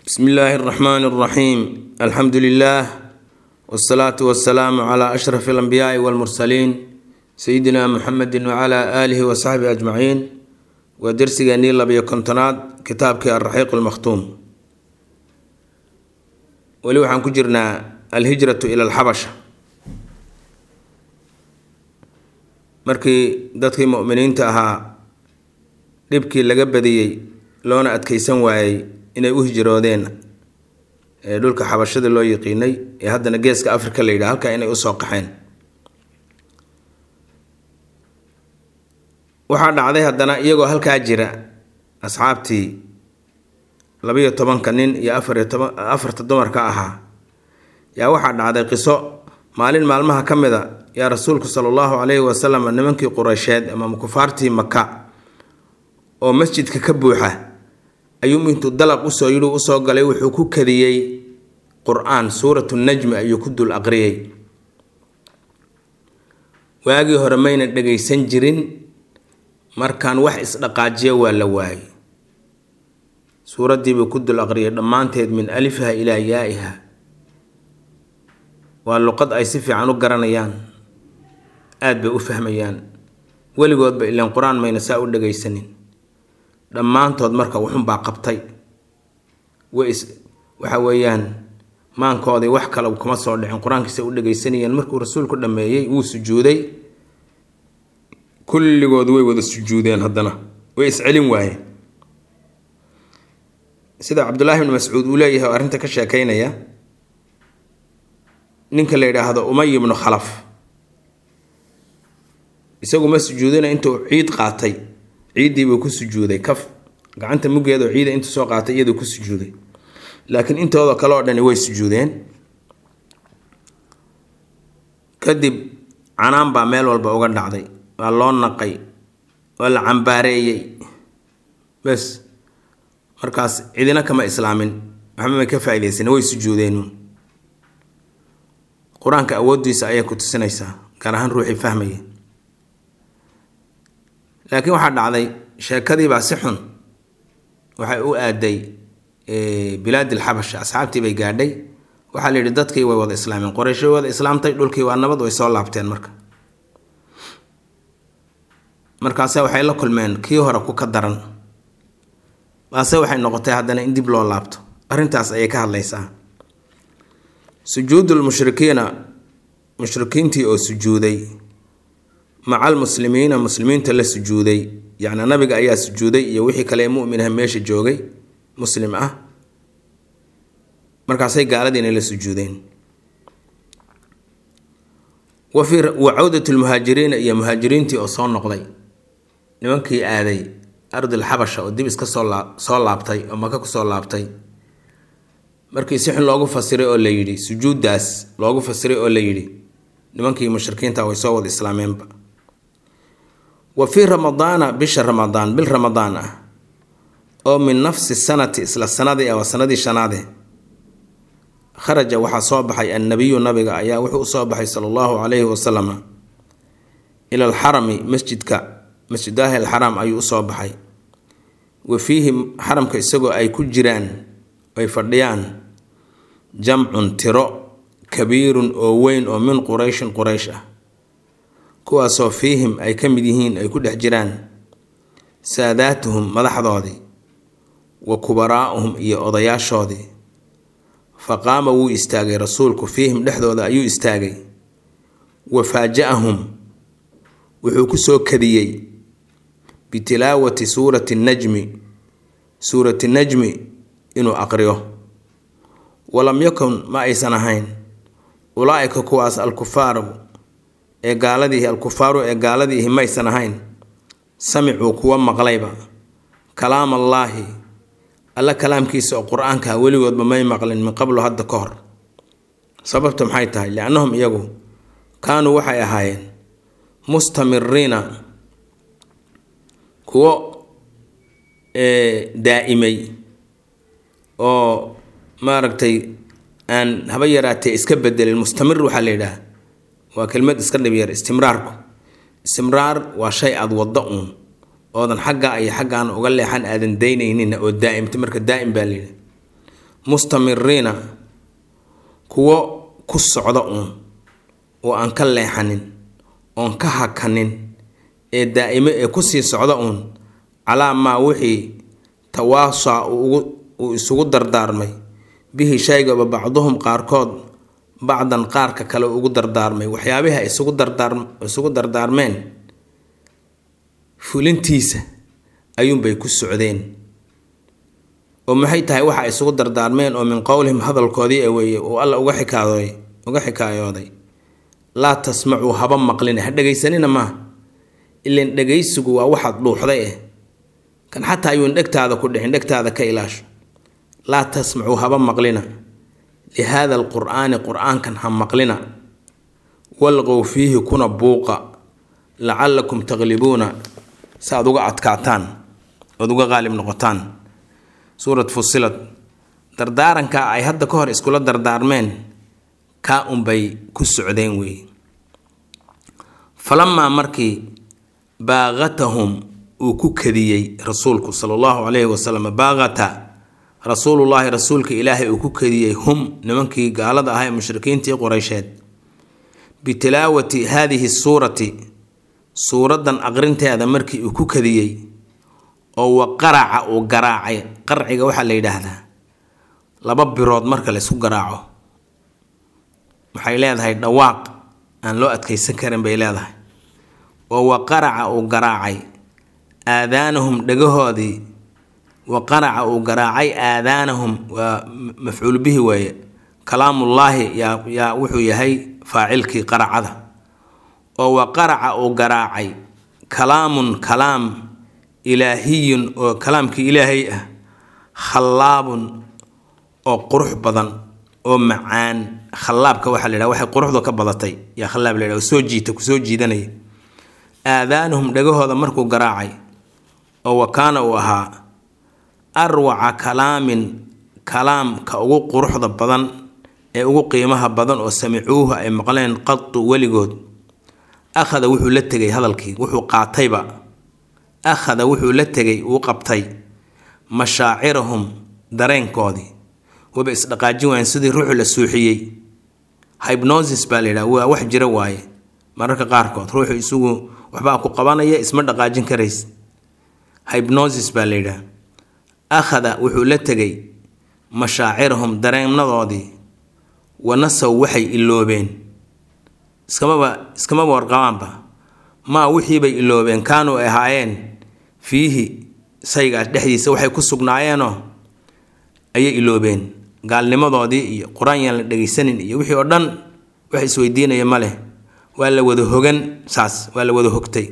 bsmi illaahi اraxmaan اraxiim alxamdu lilah wsalaatu wasalaamu cla ashraf alambiyaai walmursaliin sayidina muxamedi wcla aalihi wasaxbihi ajmaciin waa dersigeenii labiyo kontonaad kitaabkii alraxiiq lmakhtuum weli waxaan ku jirnaa alhijratu ila alxabasha markii dadkii muminiinta ahaa dhibkii laga badiyey loona adkeysan waayey inay u hijroodeen ee dhulka xabashada loo yiqiinay ee haddana geeska africa la yidhaha halkaa inay usoo qaxeen waxaa dhacday haddana iyagoo halkaa jira asxaabtii labiyo tobanka nin iyo afariyo toban afarta dumarka ahaa yaa waxaa dhacday qiso maalin maalmaha ka mid a yaa rasuulku sala allahu calayhi wasalam nimankii qureysheed ama kufaartii maka oo masjidka ka buuxa ayuu intuu dalaq usoo yidhi usoo galay wuxuu ku kadiyey qur-aan suuratu najmi ayuu ku dul aqriyey waagii hore mayna dhagaysan jirin markaan wax isdhaqaajiya waa la waayey suuraddiibuu ku dul aqriyay dhammaanteed min alifiha ilaa yaa-iha waa luqad ay si fiican u garanayaan aada bay u fahmayaan weligoodba ilaan qur-aan mayna saa u dhagaysanin dhammaantood marka wuxunbaa qabtay way is waxa weeyaan maankoodii wax kale kuma soo dhicin qur-aankiisa u dhagaysanayeen markuu rasuulku dhameeyey wuu sujuuday kulligood way wada sujuudeen haddana way iscelin waayeen sida cabdullaahi bni mascuud uu leeyahay oo arrinta ka sheekeynaya ninka la yidhaahdo umay ibnu khalaf isagu ma sujuudina intuu ciid qaatay ciiddiibuu ku sujuuday kaf gacanta muggeedoo ciida intuu soo qaatay iyaduu ku sujuuday laakiin intooda kale oo dhani way sujuudeen kadib canaan baa meel walba uga dhacday waa loo naqay waa la cambaareeyey bes markaas cidina kama islaamin waxba may ka faaideysan way sujuudeen qur-aanka awooddiisa ayay ku tusinaysaa gaar ahaan ruuxii fahmaya laakiin waxaa dhacday sheekadiibaa si xun waxay u aaday bilaad alxabasha asxaabtii bay gaadhay waxaa la yidhi dadkii way wada islaameen qoreyshay wada islaamtay dhulkii waa nabad way soo laabteen marka markaase waxay la kulmeen kii hore ku ka daran baase waxay noqotay haddana in dib loo laabto arrintaas ayay ka hadlaysaa sujuudul mushrikiina mushrikiintii oo sujuuday maca almuslimiina muslimiinta la sujuuday yacni nabiga ayaa sujuuday iyo wixii kale ee muminah meesha joogay muslim ah markaasay gaaladiina la sujuudeen wa fii wa cawdat lmuhaajiriina iyo muhaajiriintii oo soo noqday nimankii aaday ardil xabasha oo dib iska soo laa soo laabtay oo maka kusoo laabtay markii si xun loogu fasiray oo la yidhi sujuuddaas loogu fasiray oo la yidhi nimankii mushrikiinta way soo wada islaameenba wa fii ramadaana bisha ramadaan bil ramadaan ah oo min nafsi sanati isla sanadii ah waa sanadii shanaade kharaja waxaa soo baxay annabiyu nabiga ayaa wuxuu usoo baxay sala allahu calayhi wasalama ila alxarami masjidka masjidaahi alxaraam ayuu usoo baxay wa fiihi xaramka isagoo ay ku jiraan ay fadhiyaan jamcun tiro kabiirun oo weyn oo min qurayshin quraysh ah kuwaasoo fiihim ay ka mid yihiin ay ku dhex jiraan saadaatuhum madaxdoodii wa kubaraa'uhum iyo odayaashoodii fa qaama wuu istaagay rasuulku fiihim dhexdooda ayuu istaagay wa faaja-ahum wuxuu ku soo kadiyey bitilaawati suurati najmi suurati najmi inuu aqriyo walam yakun ma aysan ahayn ulaa-ika kuwaas alkufaaru ee gaaladiihi alkufaaru ee gaaladiihi maysan ahayn samicuu kuwa maqlayba kalaam allaahi alla kalaamkiisa oo qur-aanka weligoodba may maqlin min qablu hadda ka hor sababta maxay tahay liannahum iyagu kaanuu waxay ahaayeen mustamiriina kuwo daa'imay oo maaragtay aan haba yaraatee iska bedelin mustamir waxaa la yidhaha waa kelmad iska dhibyar istimraarku istimraar waa shay aada waddo uun oodan xagga iyo xaggaan uga leexan aadan daynaynin oo daa'imta marka daa'im baa layidhi mustamiriina kuwo ku socda uun oo aan ka leexanin oon ka hakanin ee daa'ime ee kusii socda uun calaa maa wixii tawaasaa uu isugu dardaarmay bihi shaygaba bacduhum qaarkood bacdan qaarka kale ugu dardaarmay waxyaabihi ay isugu dardaar isugu dardaarmeen fulintiisa ayuunbay ku socdeen oo maxay tahay waxa ay isugu dardaarmeen oo min qowlihim hadalkoodii ee weeye uu alla uga xikaadooy uga xikaayooday laa tasmacuu haba maqlina ha dhegaysanina maaha ilan dhegaysigu waa waxaad dhuuxday eh kan xataa ayuun dhegtaada ku dhicin dhegtaada ka ilaasho laa tasmacuu haba maqlina lihaada alqur'aani qur-aankan ha maqlina walqow fiihi kuna buuqa lacallakum taqlibuuna si aad uga adkaataan ood uga qaalib noqotaan suurat fusilad dardaaranka ay hadda ka hor iskula dardaarmeen kaa unbay ku socdeen weeye falamaa markii baaqatahum uu ku kadiyey rasuulku sala allahu calayhi wasalam baaqata rasuulullaahi rasuulka ilaahay uu ku kadiyey hum nimankii gaalada ahaa ee mushrikiintii qoreysheed bitilaawati haadihi suurati suuraddan aqrinteeda markii uu ku kadiyey oo wa qaraca uu garaacay qarciga waxaa la yidhaahdaa laba birood marka la ysku garaaco waxay leedahay dhawaaq aan loo adkaysan karin bay leedahay oo wa qaraca uu garaacay aadaanahum dhagahoodii wa qaraca uu garaacay aadaanahum waa mafcuul bihi weeye kalaamullaahi yaa yaa wuxuu yahay faacilkii qaracada oo wa qaraca uu garaacay kalaamun kalaam ilaahiyun oo kalaamkii ilaahay ah khallaabun oo qurux badan oo macaan khallaabka waxaa la yidhaha waxay quruxdu ka badatay yaa khallaab la yidhaha soo jiita kusoo jiidanaya aadaanuhum dhagahooda markuu garaacay oo wa kaana uu ahaa arwaca kalaamin kalaamka ugu quruxda badan ee ugu qiimaha badan oo samicuuhu ay maqleen qadu weligood akhada wuxuu la tegay hadalkii wuxuu qaatayba akhada wuxuu la tegay uu qabtay mashaacirahum dareenkoodii waba isdhaqaajin waayeen sidii ruuxu la suuxiyey hybnosis baa la yidhaha waa wax jira waaye mararka qaarkood ruuxu isugu waxbaa ku qabanaya isma dhaqaajin karays hybnosis baa la yidhaha akhada wuxuu la tegay mashaacirahum dareennadoodii wanasaw waxay iloobeen iskamaba iskamaba warqabaanba maa wixiibay iloobeen kaanuu ahaayeen fiihi saygaas dhexdiisa waxay ku sugnaayeenoo ayay iloobeen gaalnimadoodii iyo qur-aan yaan la dhegaysanin iyo wixii oo dhan wax isweydiinaya ma leh waa la wada hogan saas waa la wada hogtay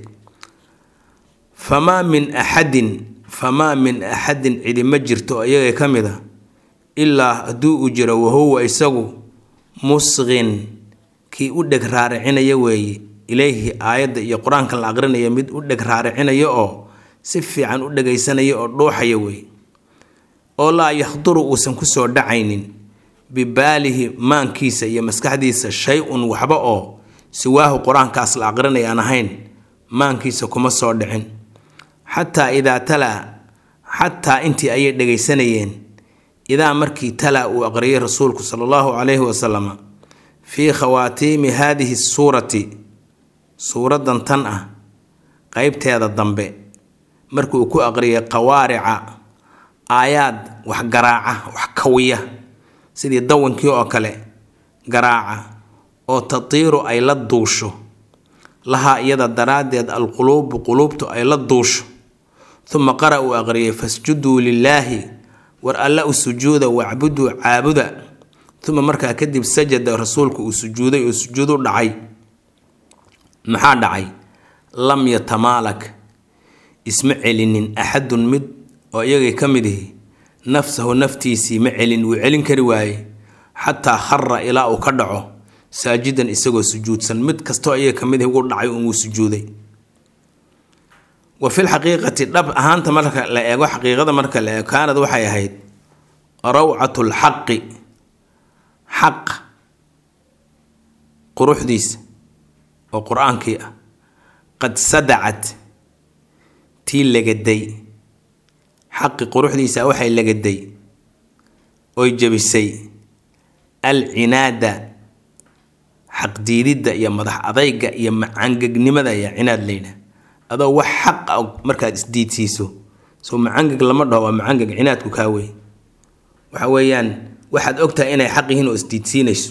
famaa min axadin famaa min axadin cidi ma jirto oo iyaga ka mid a ilaa hadduu uu jiro wahuwa isagu musqin kii u dheg raaricinaya weeye ilayhi aayadda iyo qur-aanka la aqrinaya mid u dheg raaricinaya oo si fiican u dhegaysanaya oo dhuuxaya weeye oo laa yakhduru uusan kusoo dhacaynin bibaalihi maankiisa iyo maskaxdiisa shay-un waxba oo siwaahu qur-aankaas la aqrinaya aan ahayn maankiisa kuma soo dhicin xataa idaa talaa xataa intii ayay dhegaysanayeen idaa markii talaa uu aqriyay rasuulku sala allahu calayhi wasalam fii khawaatiimi haadihi suurati suuraddan tan ah qeybteeda dambe markii uu ku aqriyay qawaarica aayaad wax garaaca wax kawiya sidii dawankii oo kale garaaca oo tatiiru ay la duusho lahaa iyada daraaddeed alquluubu quluubtu ay la duusho uma qara uu aqriyay fasjuduu lilaahi war alla u sujuuda wacbuduu caabuda uma markaa kadib sajada rasuulku uu sujuuday oo sujuudu dhacay maxaa dhacay lam yatamaalak isma celinin axadun mid oo iyagay ka mid ihi nafsahu naftiisii ma celin wuu celin kari waaye xataa khara ilaa uu ka dhaco saajidan isagoo sujuudsan mid kastoo iyaga ka mid ihi ugu dhacay un wuu sujuuday wa fil xaqiiqati dhab ahaanta marka la eego xaqiiqada marka la eego kaanad waxay ahayd rawcatu lxaqi xaq quruxdiisa oo qur-aankii ah qad sadacat tii lagaday xaqi quruxdiisa waxay lagaday oy jebisay alcinaada xaqdiididda iyo madax adayga iyo macangegnimada ayaa cinaad layidha adoo wax xaq a markaad isdiidsiiso soo macangeg lama dhaho waa macangeg cinaadku kaa wey waxa weeyaan waxaad ogtahay inay xaq yihiin oo isdiidsiinayso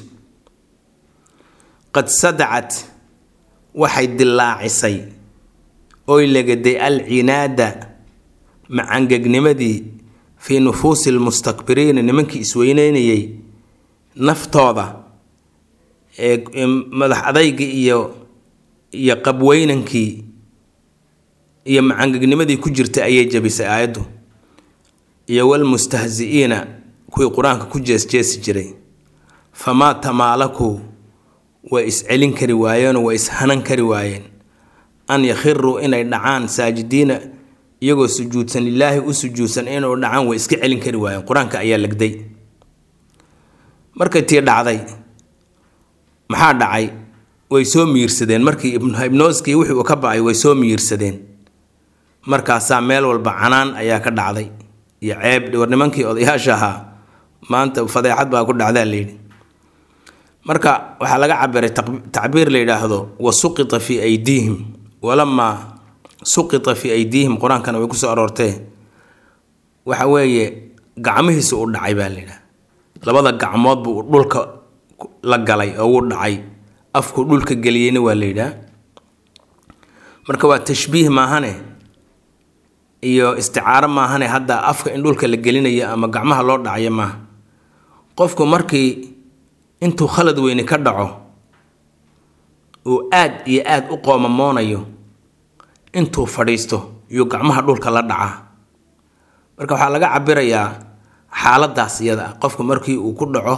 qad sadacat waxay dillaacisay oy legaday alcinaada macangegnimadii fii nufuusi lmustakbiriina nimankii isweyneynayay naftooda ee madax adayga iyo iyo qabweynankii iyo macangegnimadii ku jirtay ayay jabisay aayaddu iyo walmustahzi-iina kuwii qur-aanka ku jeesjeesi jiray famaa tamaalaku way iscelin kari waayeenoo way ishanan kari waayeen an yakhiruu inay dhacaan saajidiina iyagoo sujuudsan lilaahi u sujuudsan inuu dhacaan way iska celin kari waayeen qur-aanka ayaa legday markay tii dhacday maxaa dhacay way soo miirsadeen markii ibnoskii wixii uu ka bacay way soo miirsadeen markaasaa meel walba canaan ayaa ka dhacday iyo ceeb war nimankii odayaasha ahaa maanta fadeexad baa ku dhacdaa layidhi marka waxaa laga cabiray tacbiir la yidhaahdo wa suqita fii aydiihim walamaa suqita fii aydiihim qur-aankana way kusoo aroortee waxa weeye gacmihiisa u dhacay baa layidhaha labada gacmood buu dhulka la galay oo wuu dhacay afku dhulka geliyeyna waa la yidhaha marka waa tashbiih maahane iyo isticaaro maahane hadda afka in dhulka la gelinayo ama gacmaha loo dhacayo maaha qofku markii intuu khalad weyni ka dhaco uu aad iyo aad u qoomamoonayo intuu fadhiisto yuu gacmaha dhulka la dhacaa marka waxaa laga cabirayaa xaaladaas iyada ah qofku markii uu ku dhaco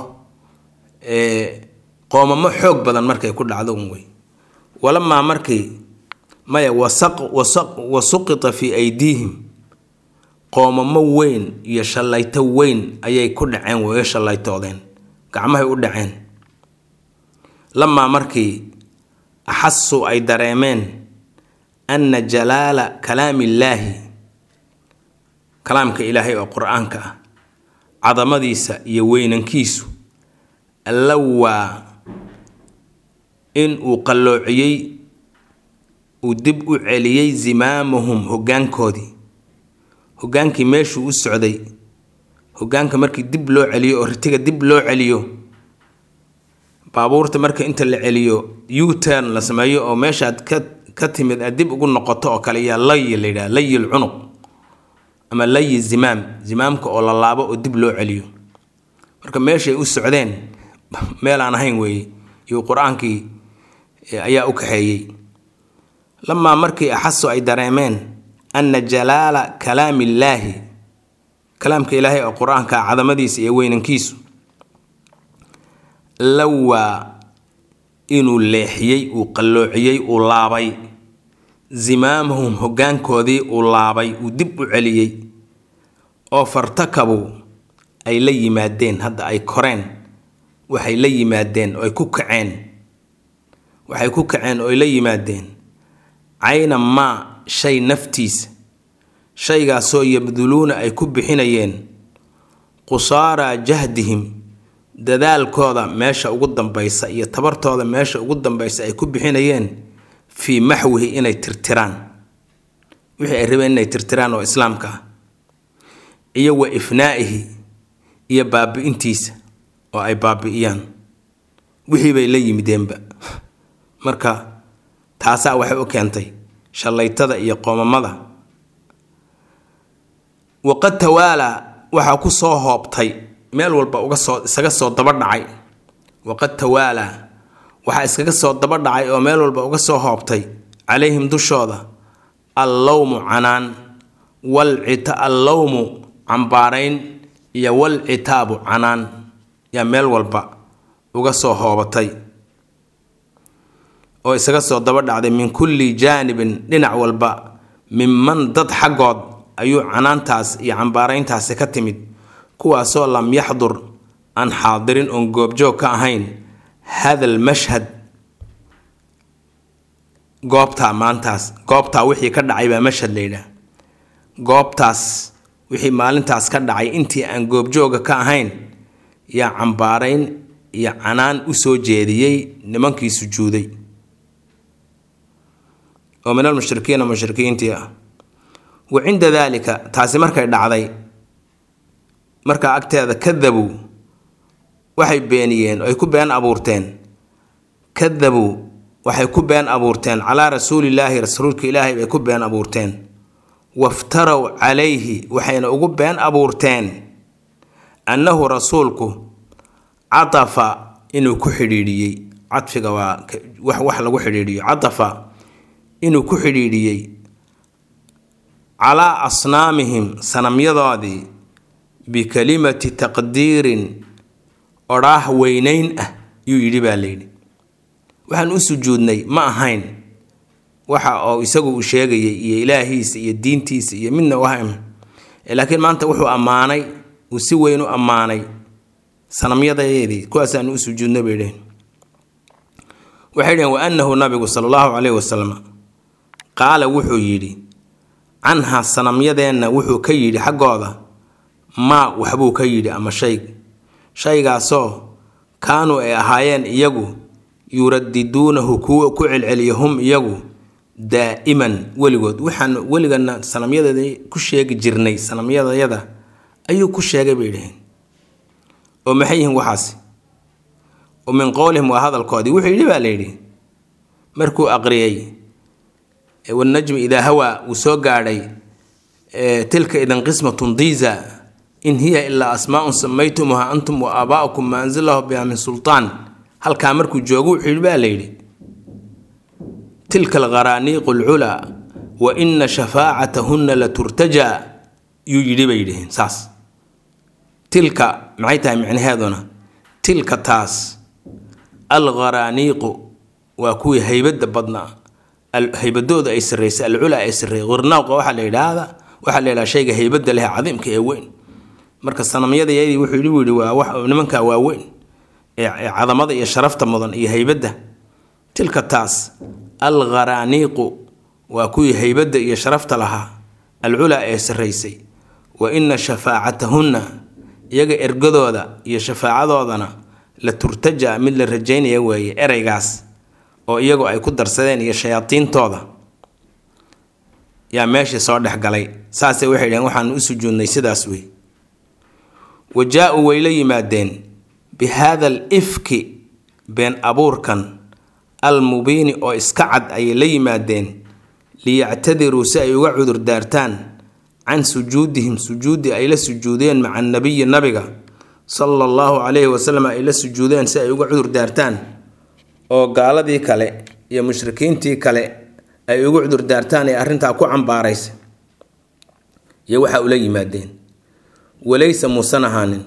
qoomamo xoog badan markay ku dhacdo un wey walamaa markii maya wa suqita fii aydiihim qoomamo weyn iyo shallayto weyn ayay ku dhaceen way shallaytoodeen gacmahay u dhaceen lamaa markii axasuu ay dareemeen anna jalaala kalaamillaahi kalaamka ilaahay oo qur-aanka ah cadamadiisa iyo weynankiisu allawaa in uu qalloociyey uu dib u celiyey zimaamahum hoggaankoodii hoggaankii meeshuu u socday hoggaanka markii dib loo celiyo oo ritiga dib loo celiyo baabuurta marka inta la celiyo u-turn la sameeyo oo meeshaad ka ka timid aad dib ugu noqoto oo kale yaa layi la yidhaha layi lcunuq ama layi zimaam zimaamka oo la laabo oo dib loo celiyo marka meeshay u socdeen meel aan ahayn weeye iyo qur-aankii ayaa u kaxeeyey lamaa markii axasu ay dareemeen anna jalaala kalaamillaahi kalaamka ilaahay oo qur-aanka cadamadiisa iyo weynankiisu lawaa inuu leexiyey uu qalloociyey uu laabay zimaamahum hoggaankoodii uu laabay uu dib u celiyey oo fartakabuu ay la yimaadeen hadda ay koreen waxay la yimaadeen oo ay ku kaceen waxay ku kaceen oo ay la yimaadeen cayna maa shay naftiisa shaygaasoo yabduluuna ay ku bixinayeen qusaaraa jahdihim dadaalkooda meesha ugu dambaysa iyo tabartooda meesha ugu dambaysa ay ku bixinayeen fii maxwihi inay tirtiraan wixii ay rabeen inay tirtiraan oo islaamka ah iyo wa ifnaa'ihi iyo baabi'intiisa oo ay baabi'iyaan wixii bay la yimideenba marka taasaa waxay u keentay shallaytada iyo qoomamada waqad tawaalaa waxaa ku soo hoobtay meel walba uga soo isaga soo daba dhacay waqad tawaalaa waxaa iskaga soo daba dhacay oo meel walba uga soo hoobtay calayhim dushooda allowmu canaan walcita allowmu cambaarayn iyo walcitaabu canaan yaa meel walba uga soo hoobatay oo isaga soo daba dhacday min kulli jaanibin dhinac walba minman dad xaggood ayuu canaantaas iyo cambaarayntaasi ka timid kuwaasoo lam yaxdur aan xaadirin oon goobjoog ka ahayn hadal mashhad goobtaa maantaas goobtaa wixii ka dhacay baa mashhad la yidhaah goobtaas wixii maalintaas ka dhacay intii aan goobjooga ka ahayn yaa cambaarayn iyo canaan u soo jeediyey nimankii sujuuday oo min almushrikiina mushrikiintii ah wa cinda daalika taasi markay dhacday markaa agteeda kadabuu waxay beeniyeen ay ku been abuurteen kadabuu waxay ku been abuurteen calaa rasuulillaahi rasuulka ilaahay bay ku been abuurteen waftarow calayhi waxayna ugu been abuurteen annahu rasuulku catafa inuu ku xidhiidhiyey cadfiga waa wax wax lagu xidhiidhiyo catafa inuu ku xidhiidhiyey calaa asnaamihim sanamyadoodii bikalimati taqdiirin odhaah weynayn ah yuu yidhi baa layidhi waxaan u sujuudnay ma ahayn waxa oo isagu uu sheegayay iyo ilaahiisa iyo diintiisa iyo midna wahm laakiin maanta wuxuu ammaanay uu si weyn u ammaanay sanamyadeedii kuwaasaan u sujuudnay bay dheheen waxay dheheen wa annahu nabigu sala allahu caleyhi wasalam qaala wuxuu yidhi canha sanamyadeenna wuxuu ka yidhi xaggooda maa waxbuu ka yidhi ama shay shaygaasoo kaanuu ay ahaayeen iyagu yuradiduunahu kuwa ku celceliya hum iyagu daa'iman weligood waxaan weligana sanamyadeeda ku sheegi jirnay sanamyadayada ayuu ku sheegay bay dhaheen oo maxay yihiin waxaasi oo min qowlihim waa hadalkoodii wuxuu yidhi baa layidhi markuu aqriyey wanajmi idaa hawaa uu soo gaadhay tilka idan qismatun diiza in hiya ilaa asmaaun samaytumuha antum wa aabaa'ukum ma anzalahu biha min sultaan halkaa markuu joogo wuxuu yidhi baa layidhi tilka alqaraaniiqu alculaa wa ina shafaacatahunna la turtajaa yuu yidhi bay yidhaheen saas tilka maxay tahay micnaheeduna tilka taas alqaraaniiqu waa kuwii haybadda badnaa haybadooda ay sarraysay alculaa ay sarreeyay qirnaawqa waxaa la yidhaahdaa waxaa la yidhaha shayga haybadda leh cadiimka ee weyn marka sanamyadayadii wuxuu yidhi yidhi waa wax nimankaa waaweyn ee cadamada iyo sharafta mudan iyo haybadda tilka taas alqaraaniiqu waa kuwii haybadda iyo sharafta lahaa alculaa ee sarraysay wa ina shafaacatahunna iyaga ergadooda iyo shafaacadoodana la turtaja mid la rajaynaya weeye ereygaas oo iyagu ay ku darsadeen iyo shayaadiintooda yaa meeshii soo dhex galay saasay waxay dhaheen waxaan u sujuudnay sidaas wey wa jaa-uu way la yimaadeen bi haada al ifki been abuurkan almubiini oo iska cad ayay la yimaadeen liyactadiruu si ay uga cudur daartaan can sujuudihim sujuudi ay la sujuudeen maca nabiyi nabiga sala allahu calayhi wasalam ay la sujuudeen si ay uga cudur daartaan oo gaaladii kale iyo mushrikiintii kale ay ugu cudur daartaan ee arrintaa ku cambaaraysa iyo waxaa ula yimaadeen walaysa muusan ahaanin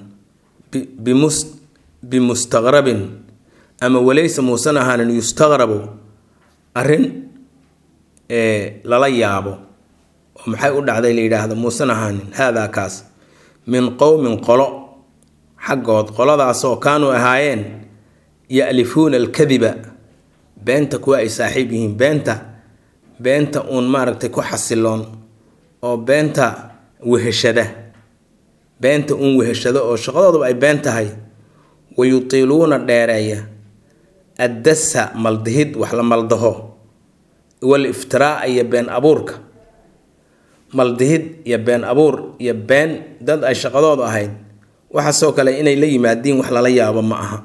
bimustaqrabin ama walaysa muusan ahaanin yustaqrabu arrin lala yaabo oo maxay u dhacday la yidhaahdo muusan ahaanin haadaa kaas min qowmin qolo xaggood qoladaasoo kaanuu ahaayeen ya'lifuuna alkadiba beenta kuwa ay saaxiib yihiin beenta beenta uun maaragtay ku xasiloon oo beenta weheshada beenta uun weheshado oo shaqadooduba ay been tahay wa yutiiluuna dheereeya addasa maldihid wax la maldaho wal iftiraa iyo been abuurka maldihid iyo been abuur iyo been dad ay shaqadoodu ahayd waxaasoo kale inay la yimaadiin wax lala yaabo ma aha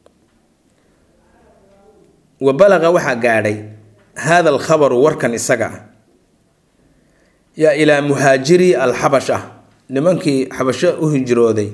wa balaqa waxaa gaadhay haada alkhabaru warkan isaga ah yaa ilaa muhaajiri alxabash ah nimankii xabasho u hijrooday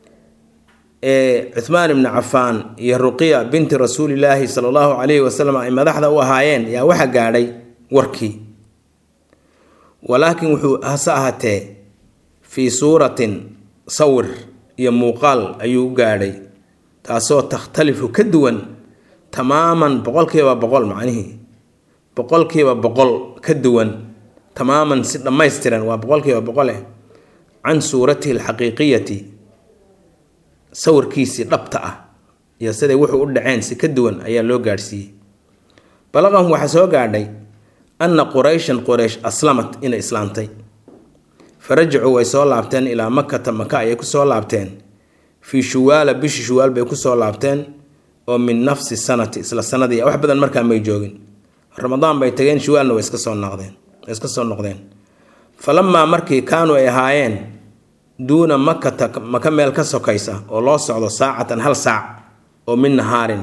ee cuhmaan ibni cafaan iyo ruqiya binti rasuulilaahi sala allahu calayhi wasalam ay madaxda u ahaayeen yaa waxaa gaadhay warkii walaakin wuxuu hase ahaatee fii suuratin sawir iyo muuqaal ayuu u gaadhay taasoo takhtalifu ka duwan tamaaman boqolkiiba boqol macnihii boqolkiiba boqol ka duwan tamaaman si dhammaystiran waa boqolkiiba boqole can suuratihi alxaqiiqiyati sawirkiisii dhabta ah iyo siday wuxuu u dhaceen si ka duwan ayaa loo gaadhsiiyey balaqahum waxaa soo gaadhay anna qurayshan quraysh aslamat inay islaantay fa rajacuu way soo laabteen ilaa makata maka ayay ku soo laabteen fii shuwaala bishii shuwaal bay kusoo laabteen oo min nafsi sanati isla sanadii wax badan markaa may joogin ramadaan bay tageen shuwaalna way iska soo noqdeen way iska soo noqdeen falamaa markii kaanuu ay ahaayeen duuna makata maka meel ka sokaysa oo loo socdo saacatan hal saac oo min nahaarin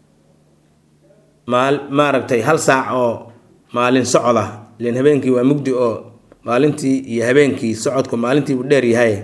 maal maaragtay hal saac oo maalin socda len habeenkii waa mugdi oo maalintii iyo habeenkii socodku maalintiibuu dheer yahay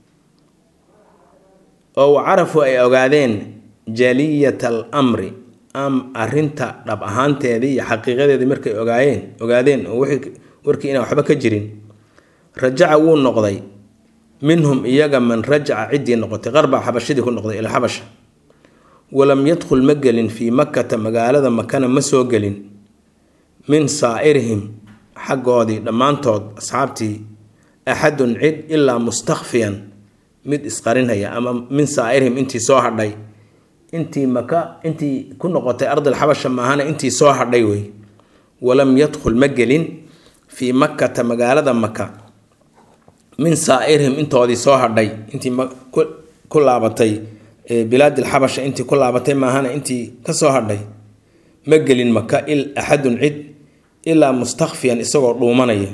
oo wa carafu ay ogaadeen jaliyata al amri am arrinta dhab ahaanteedii iyo xaqiiqadeedii markay ogaayeen ogaadeen oo warkii inaan waxba ka jirin rajaca wuu noqday minhum iyaga man rajaca ciddii noqotay qarbaa xabashadii ku noqday ila xabasha walam yadkhul ma gelin fii makkata magaalada makana ma soo gelin min saa'irihim xaggoodii dhammaantood asxaabtii axadun cid ilaa mustakfiyan mid isqarinhaya ama min saa'irihim intii soo hadhay intii maka intii ku noqotay ardil xabasha maahana intii soo hadhay wey walam yadkhul ma gelin fii makkata magaalada maka min saa'irihim intoodii soo hadhay intii ku laabatay bilaadil xabasha intii ku laabatay maahana intii kasoo hadhay ma gelin maka axadun cid ilaa mustakfiyan isagoo dhuumanaya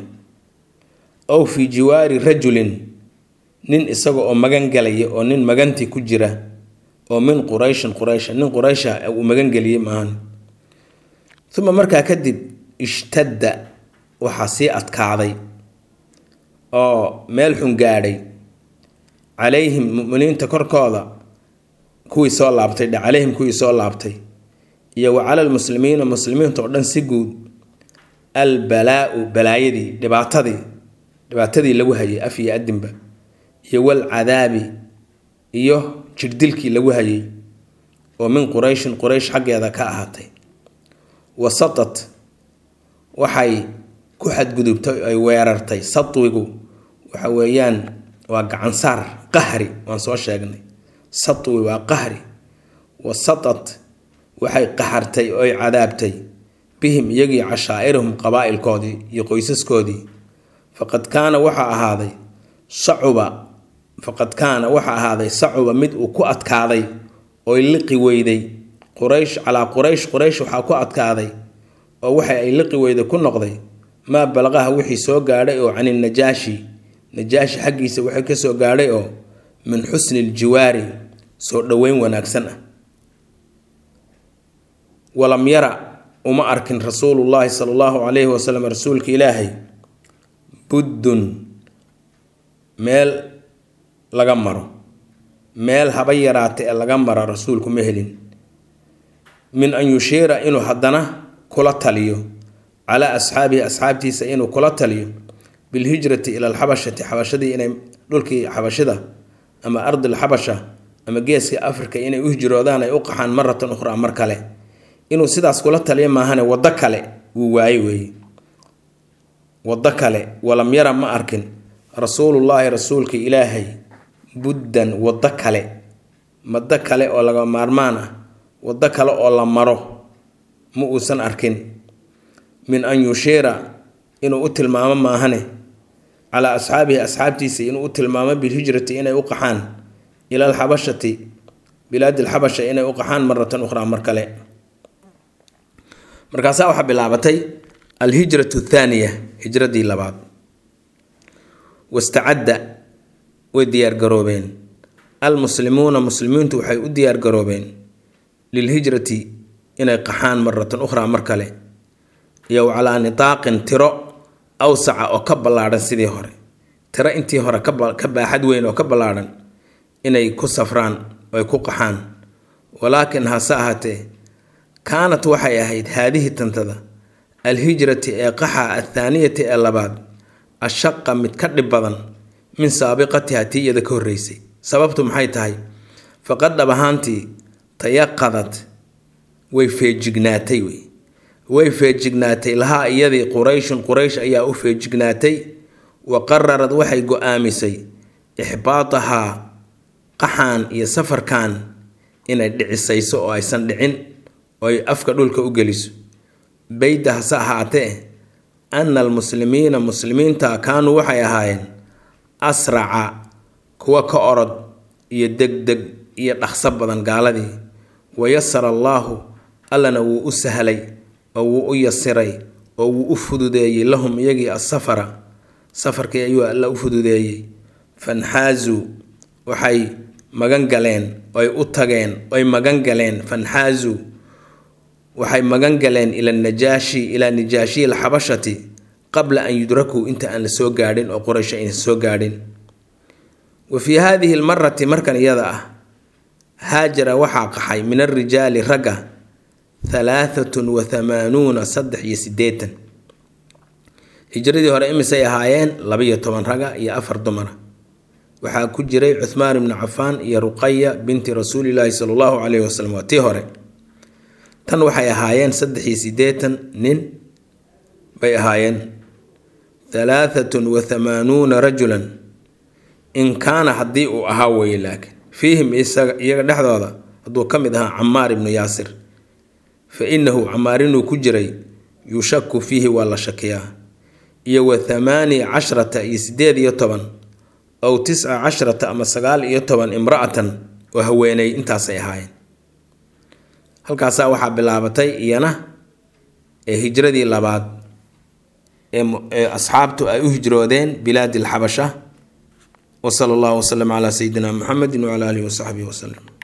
ow fii jiwaari rajulin nin isaga oo magan galaya oo nin magantii ku jira oo min qurayshin quraysha nin quraysha uu magan geliyey maahan uma markaa kadib ishtadda waxaa sii adkaaday oo meel xun gaadhay calayhim muminiinta korkooda kuwii soo laabtay dhe calayhim kuwii soo laabtay iyo wa cala lmuslimiina muslimiinta oo dhan si guud albalaau balaayadii dhibaatadii dhibaatadii lagu hayay af iyo adinba iyo walcadaabi iyo jirdilkii lagu hayay oo min qurayshin quraysh xaggeeda ka ahaatay wasatat waxay ku xadgudubtay ay weerartay satwigu waxa weeyaan waa gacansaar qahri waan soo sheegnay satwi waa qahri wasatat waxay qahartay oo ay cadaabtay bihim iyagii cashaa'irahum qabaa'ilkoodii iyo qoysaskoodii faqad kaana waxaa ahaaday sacuba faqad kaana waxaa ahaaday sacuba mid uu ku adkaaday oy liqi weyday quraysh calaa quraysh quraysh waxaa ku adkaaday oo waxa ay liqi weyday ku noqday maa balaqaha wixii soo gaadhay oo cani najaashi najaashi xaggiisa waxay ka soo gaadhay oo min xusni ljiwaari soo dhoweyn wanaagsan ah walam yara uma arkin rasuulullaahi sala allahu calayhi wasalam rasuulka ilaahay buddun meel laga maro meel haba yaraata ee laga mara rasuulku ma helin min an yushiira inuu haddana kula taliyo calaa asxaabihi asxaabtiisa inuu kula taliyo bilhijrati ila alxabashati xabashadii inay dhulkii xabashida ama ardil xabasha ama geeska afrika inay u hijroodaan ay u qaxaan maratan ukhraa mar kale inuu sidaas kula taliyo maahane waddo kale wuu waaye weeye waddo kale walam yara ma arkin rasuulullaahi rasuulka ilaahay buddan waddo kale waddo kale oo laga maarmaan ah waddo kale oo la maro ma uusan arkin min an yushiira inuu u tilmaamo maahane calaa asxaabihi asxaabtiisa inuu u tilmaamo bilhijrati inay u qaxaan ila alxabashati bilaadi alxabasha inay u qaxaan maratan ukhraa mar kale markaasaa waxaa bilaabatay alhijratu thaaniya hijradii labaad wastacadda way diyaargaroobeen almuslimuuna muslimiintu waxay u diyaargaroobeen lilhijrati inay qaxaan maratan ukhraa mar kale iyo calaa nitaaqin tiro awsaca oo ka ballaadhan sidii hore tiro intii hore ka baaxad weyn oo ka ballaadhan inay ku safraan oy ku qaxaan walaakin hase ahaatee kaanat waxay ahayd haadihi tantada alhijrati ee qaxa athaaniyati ee labaad ashaqa mid ka dhib badan min saabiqatiha tii iyada ka horreysay sababtu maxay tahay faqad dhab ahaantii tayaqadad way feejignaatay wey way feejignaatay lahaa iyadii qurayshun quraysh ayaa u feejignaatay wa qararad waxay go-aamisay ixbaatahaa qaxaan iyo safarkan inay dhicisayso oo aysan dhicin oo ay afka dhulka u geliso beyda hase ahaatee ana almuslimiina muslimiinta kaanuu waxay ahaayeen asraca kuwa ka orod iyo degdeg iyo dhaqso badan gaaladii wayasara allaahu allana wuu u sahlay oo wuu u yasiray oo wuu u fududeeyey lahum iyagii asafara safarkii ayuu alla u fududeeyey fanxaazuu waxay magan galeen oy u tageen oy magan galeen fanxaazuu waxay magan galeen ila najaashi ilaa najaashiyi alxabashati qabla an yudrakuu inta aan la soo gaadhin oo quraysh ayna soo gaadhin wa fii haadihi lmarati markan iyada ah haajara waxaa qaxay min alrijaali ragga halaahatun wa hamaanuuna saddex iyo siddeetan hijradii hore imisay ahaayeen labiyo toban raga iyo afar dumara waxaa ku jiray cuhmaan ibnu cafaan iyo ruqaya binti rasuulilaahi sala allahu caleyhi wasalam waa tii hore tan waxay ahaayeen saddex iyo siddeetan nin bay ahaayeen halaahatun wa hamaanuuna rajulan in kaana haddii uu ahaa weeye laakiin fiihim iyaga dhexdooda hadduu ka mid ahaa camaar ibnu yaasir fa innahu camaar inuu ku jiray yushaku fiihi waa la shakiyaa iyo wa thamaani cashrata iyo siddeed iyo toban ow tisca cashrata ama sagaal iyo toban imra'atan oo haweeney intaasay ahaayeen halkaasaa waxaa bilaabatay iyana ee hijradii labaad ee asxaabtu ay u hijroodeen bilaadi alxabasha wa sala allahu wasalam calaa sayidina muxamedi wacala aalihi wasaxbihi wasalam